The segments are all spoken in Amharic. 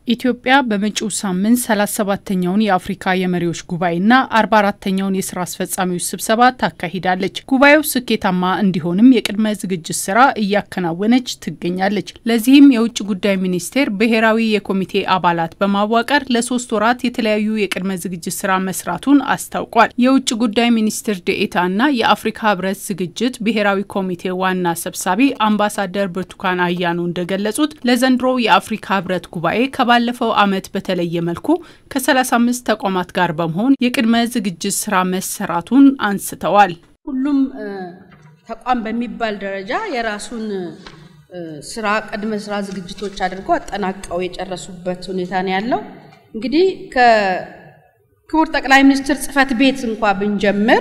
ኢትዮጵያ በመጪው ሳምንት 37ተኛውን የአፍሪካ የመሪዎች ጉባኤና 44ተኛውን የስራ አስፈጻሚዎች ስብሰባ ታካሂዳለች። ጉባኤው ስኬታማ እንዲሆንም የቅድመ ዝግጅት ስራ እያከናወነች ትገኛለች። ለዚህም የውጭ ጉዳይ ሚኒስቴር ብሔራዊ የኮሚቴ አባላት በማዋቀር ለሶስት ወራት የተለያዩ የቅድመ ዝግጅት ስራ መስራቱን አስታውቋል። የውጭ ጉዳይ ሚኒስትር ዴኤታና የአፍሪካ ህብረት ዝግጅት ብሔራዊ ኮሚቴ ዋና ሰብሳቢ አምባሳደር ብርቱካን አያኖ እንደገለጹት ለዘንድሮው የአፍሪካ ህብረት ጉባኤ ባለፈው ዓመት በተለየ መልኩ ከ35 ተቋማት ጋር በመሆን የቅድመ ዝግጅት ስራ መሰራቱን አንስተዋል። ሁሉም ተቋም በሚባል ደረጃ የራሱን ስራ ቅድመ ስራ ዝግጅቶች አድርገው አጠናቀው የጨረሱበት ሁኔታ ነው ያለው። እንግዲህ ከክቡር ጠቅላይ ሚኒስትር ጽህፈት ቤት እንኳ ብንጀምር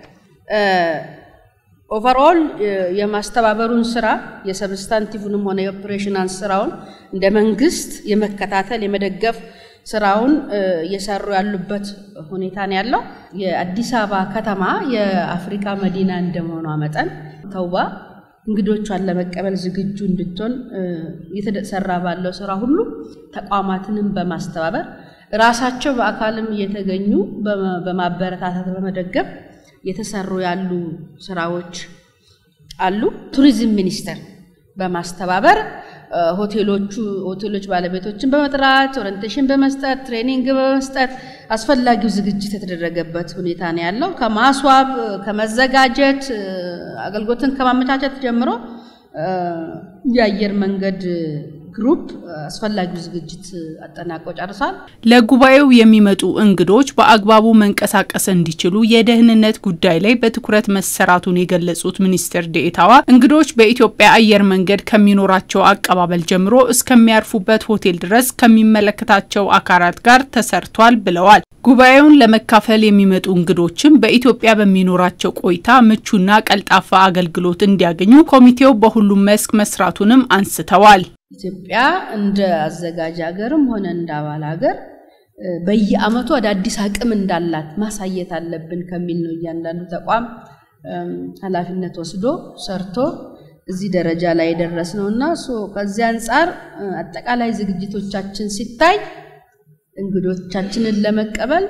ኦቨርኦል የማስተባበሩን ስራ የሰብስታንቲቭንም ሆነ የኦፕሬሽናል ስራውን እንደ መንግስት የመከታተል የመደገፍ ስራውን እየሰሩ ያሉበት ሁኔታ ነው ያለው። የአዲስ አበባ ከተማ የአፍሪካ መዲና እንደመሆኗ መጠን ተውባ እንግዶቿን ለመቀበል ዝግጁ እንድትሆን እየተሰራ ባለው ስራ ሁሉ ተቋማትንም በማስተባበር ራሳቸው በአካልም እየተገኙ በማበረታታት በመደገፍ የተሰሩ ያሉ ስራዎች አሉ። ቱሪዝም ሚኒስቴር በማስተባበር ሆቴሎቹ ሆቴሎች ባለቤቶችን በመጥራት ኦሪንቴሽን በመስጠት ትሬኒንግ በመስጠት አስፈላጊው ዝግጅት የተደረገበት ሁኔታ ነው ያለው። ከማስዋብ ከመዘጋጀት አገልግሎትን ከማመቻቸት ጀምሮ የአየር መንገድ ግሩፕ አስፈላጊው ዝግጅት አጠናቆ ጨርሷል። ለጉባኤው የሚመጡ እንግዶች በአግባቡ መንቀሳቀስ እንዲችሉ የደህንነት ጉዳይ ላይ በትኩረት መሰራቱን የገለጹት ሚኒስትር ዴኤታዋ እንግዶች በኢትዮጵያ አየር መንገድ ከሚኖራቸው አቀባበል ጀምሮ እስከሚያርፉበት ሆቴል ድረስ ከሚመለከታቸው አካላት ጋር ተሰርቷል ብለዋል። ጉባኤውን ለመካፈል የሚመጡ እንግዶችም በኢትዮጵያ በሚኖራቸው ቆይታ ምቹና ቀልጣፋ አገልግሎት እንዲያገኙ ኮሚቴው በሁሉም መስክ መስራቱንም አንስተዋል። ኢትዮጵያ እንደ አዘጋጅ ሀገርም ሆነ እንደ አባል ሀገር በየዓመቱ አዳዲስ አቅም እንዳላት ማሳየት አለብን ከሚል ነው እያንዳንዱ ተቋም ኃላፊነት ወስዶ ሰርቶ እዚህ ደረጃ ላይ የደረስ ነው እና ከዚህ አንጻር አጠቃላይ ዝግጅቶቻችን ሲታይ እንግዶቻችንን ለመቀበል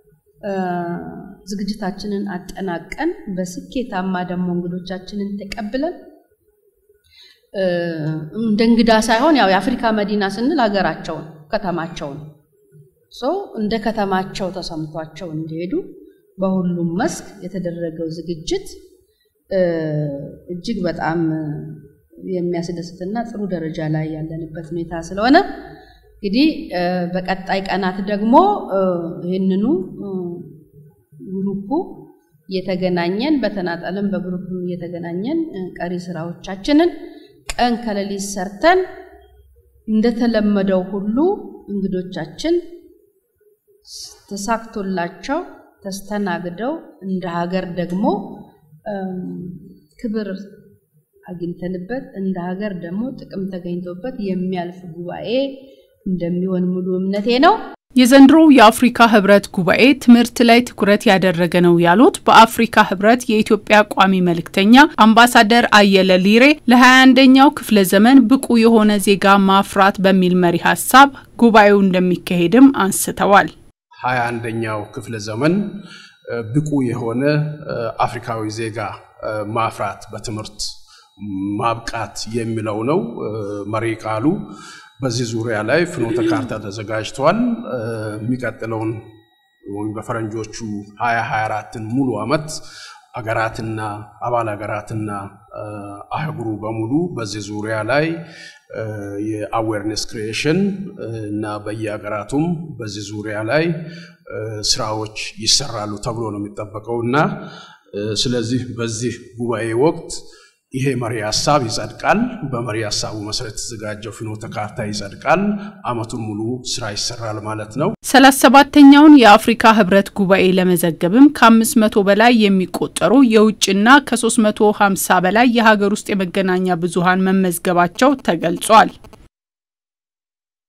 ዝግጅታችንን አጠናቀን በስኬታማ ደግሞ እንግዶቻችንን ተቀብለን እንደ እንግዳ ሳይሆን ያው የአፍሪካ መዲና ስንል ሀገራቸውን ከተማቸውን ሰው እንደ ከተማቸው ተሰምቷቸው እንዲሄዱ በሁሉም መስክ የተደረገው ዝግጅት እጅግ በጣም የሚያስደስትና ጥሩ ደረጃ ላይ ያለንበት ሁኔታ ስለሆነ እንግዲህ በቀጣይ ቀናት ደግሞ ይህንኑ ግሩፑ እየተገናኘን በተናጠልም በግሩፕም እየተገናኘን ቀሪ ስራዎቻችንን ቀን ከሌሊት ሰርተን እንደተለመደው ሁሉ እንግዶቻችን ተሳክቶላቸው ተስተናግደው እንደ ሀገር ደግሞ ክብር አግኝተንበት እንደ ሀገር ደግሞ ጥቅም ተገኝቶበት የሚያልፍ ጉባኤ እንደሚሆን ሙሉ እምነቴ ነው። የዘንድሮው የአፍሪካ ህብረት ጉባኤ ትምህርት ላይ ትኩረት ያደረገ ነው ያሉት በአፍሪካ ህብረት የኢትዮጵያ ቋሚ መልእክተኛ አምባሳደር አየለ ሊሬ ለ21ኛው ክፍለ ዘመን ብቁ የሆነ ዜጋ ማፍራት በሚል መሪ ሀሳብ ጉባኤው እንደሚካሄድም አንስተዋል። 21ኛው ክፍለ ዘመን ብቁ የሆነ አፍሪካዊ ዜጋ ማፍራት በትምህርት ማብቃት የሚለው ነው መሪ ቃሉ። በዚህ ዙሪያ ላይ ፍኖተ ካርታ ተዘጋጅቷል። የሚቀጥለውን ወይም በፈረንጆቹ 2024ን ሙሉ ዓመት አገራትና አባል ሀገራትና አህጉሩ በሙሉ በዚህ ዙሪያ ላይ የአዌርነስ ክሪኤሽን እና በየሀገራቱም በዚህ ዙሪያ ላይ ስራዎች ይሰራሉ ተብሎ ነው የሚጠበቀው እና ስለዚህ በዚህ ጉባኤ ወቅት ይሄ መሪ ሀሳብ ይጸድቃል። በመሪ ሀሳቡ መሰረት የተዘጋጀው ፍኖተ ካርታ ይጸድቃል። አመቱን ሙሉ ስራ ይሰራል ማለት ነው። ሰላሳ ሰባተኛውን የአፍሪካ ህብረት ጉባኤ ለመዘገብም ከአምስት መቶ በላይ የሚቆጠሩ የውጭና ከሶስት መቶ ሀምሳ በላይ የሀገር ውስጥ የመገናኛ ብዙኃን መመዝገባቸው ተገልጿል።